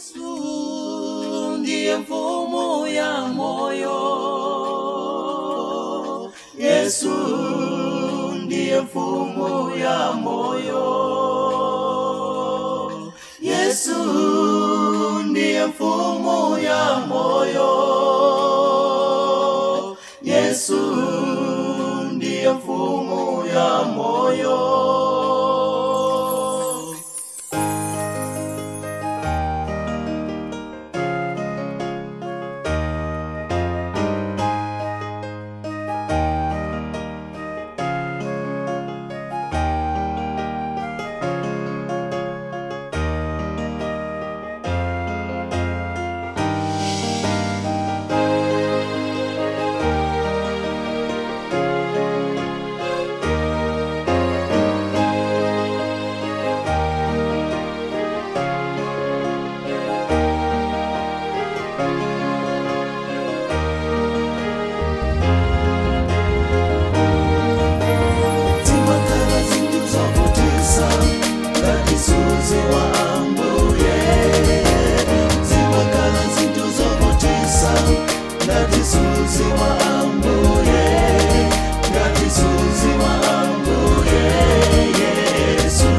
Yesu ndiye mfumo ya moyo. Yesu ndiye mfumo ya moyo. Yesu ndiye mfumo ya moyo. Yesu ndiye mfumo ya moyo. Zimakala zilizopoteza ngatizuze waambuye Zimakala zilizopoteza ngatizuze waambuye ngatizuze waambuye Yesu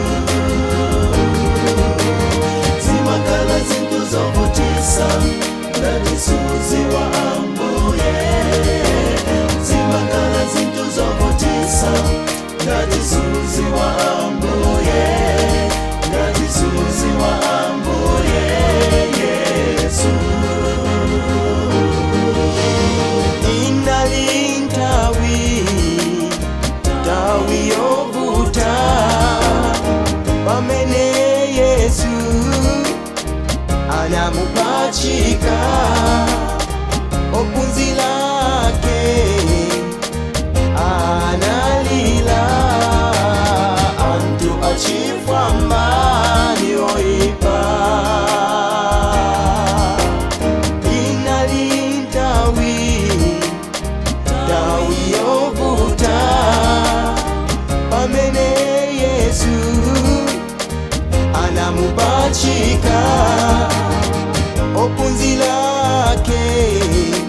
Zimakala zilizopoteza ngatizuze waambuye Zimakala zilizopoteza ngatizuze waambuye ngatizuze waambuye Yesu inalintawi tawi yovuta pamene yesu anamupachika ophunzira ake analila antu achifwambani oipa inalintawi tawi yovuta pamene yesu anamupachika ophunzira ake